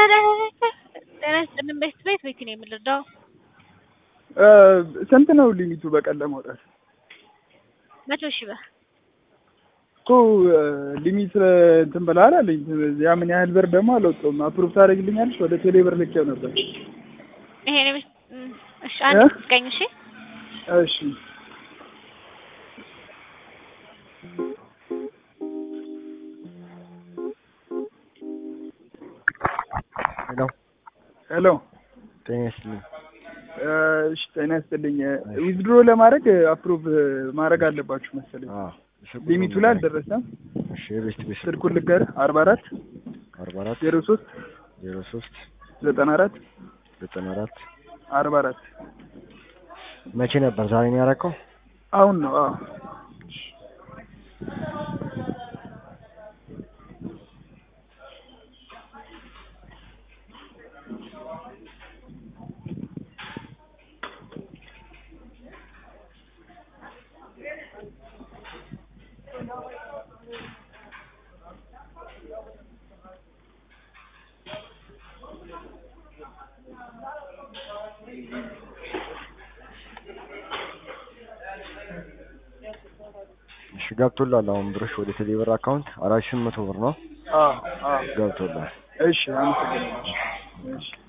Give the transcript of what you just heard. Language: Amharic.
ጤና ይስጥልን ቤት ቤት ቤት ነው የምንረዳው። ስንት ነው ሊሚቱ በቀን ለማውጣት? መቶ ሺህ ብር እኮ ሊሚት እንትን ብለሃል አለኝ። ያ ምን ያህል ብር ደግሞ አልወጣሁም። አፕሩቭ ታደርግልኛለች? ወደ ቴሌ ብር ልኬው ነበር። ይሄ ነው። እሺ አንድ እ? ስቀኝ። እሺ እሺ ሄሎ ሄሎ ጤና ይስጥልኝ። እሺ ጤና ይስጥልኝ። ዊዝድሮ ለማድረግ አፕሩቭ ማድረግ አለባችሁ መሰለኝ። አዎ ስልኩ ሊሚቱ ላይ አልደረሰም። እሺ የቤስት ቤት ስልክ ስልኩን ልንገርህ አርባ አራት አርባ አራት ዜሮ ሶስት ዜሮ ሶስት ዘጠና አራት ዘጠና አራት አርባ አራት መቼ ነበር? ዛሬ ነው ያደረከው? አሁን ነው። አዎ እሺ ገብቶላል። አሁን ብርሽ ወደ ቴሌብር አካውንት አራት ሺህ መቶ ብር ነው አዎ አዎ ገብቶላል። እሺ አመሰግናለሁ። እሺ